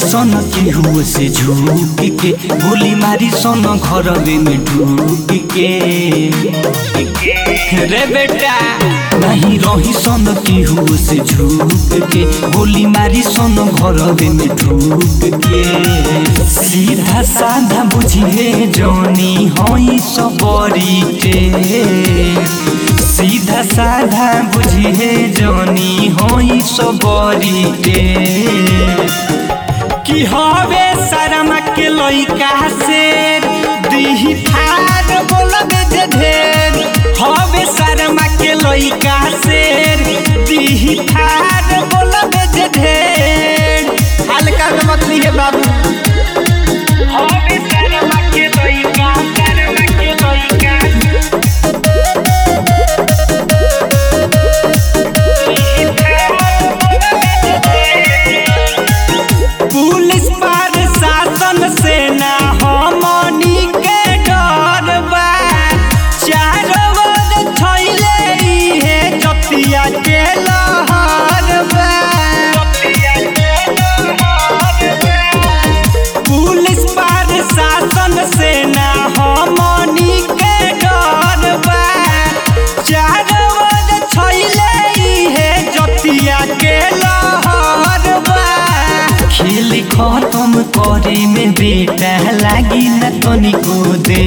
सन केहू से झूक के गोली मारी सन घरवे में ढूक के रे बेटा नहीं रही सन केहू से झूक के गोली मारी सन घरवे में ढूक के सीधा साधा बुझिए जौनी हई सबरी के सीधा साधा बुझिए जौनी हई सबरी के कि हवे शर्म के लइका से दिही ठार बोलबे जे ढेर हवे शर्म के लइका से दिही ठार बोलबे जे ढेर हल्का में मत लीहे बाबू हवे शर्म के लइका शर्म के लइका पुलिस प्रशासन से ना हमनी के डर बा चारों ओर थैले इहे जतिया के लहर बा पुलिस प्रशासन से ना हमनी के डर बा चारों ओर थैले इहे जतिया के लहर बा खेल खत्म करे में बेटा लागी न तनिको दे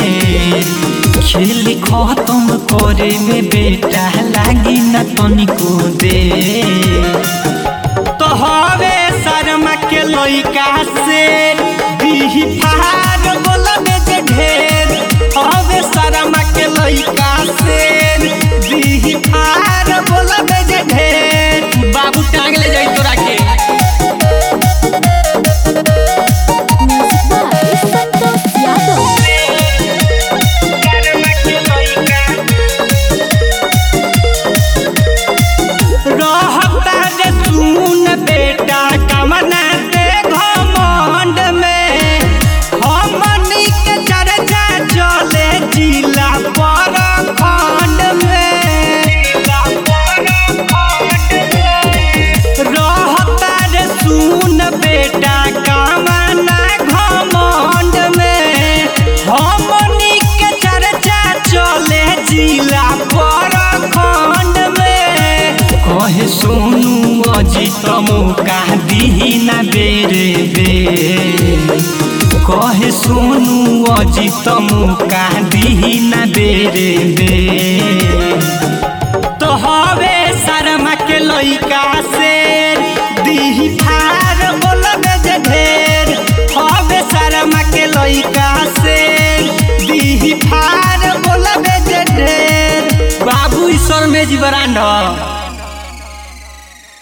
खेल खत्म करे में बेटा लागी न तनिको दे तो हवे शर्मा के लइका से दिही फार बोलबे जे ढेर हवे शर्मा के लइका से दिही फार बोलबे जे ढेर बाबू टांग ले जाई तोरा के Music by Santos Yadav. रहता जे सुन बेटा कमना दे घमंड में हमनी के चर्चा चले जिला पर खंड में रहता जे सुन बेटा कमना घमंड में हमनी के चर्चा चले जिला पर खंड में कहे सोनू अजित मौका दिही ना बेरे बे कहे सोनू अजित मौका दिही ना बेरे बे तो हवे शर्मा के लइका से दिही फार बोलबे जे ढेर हवे शर्मा के लइका से दिही फार बोलबे जे ढेर बाबू ईश्वर में जी बरांड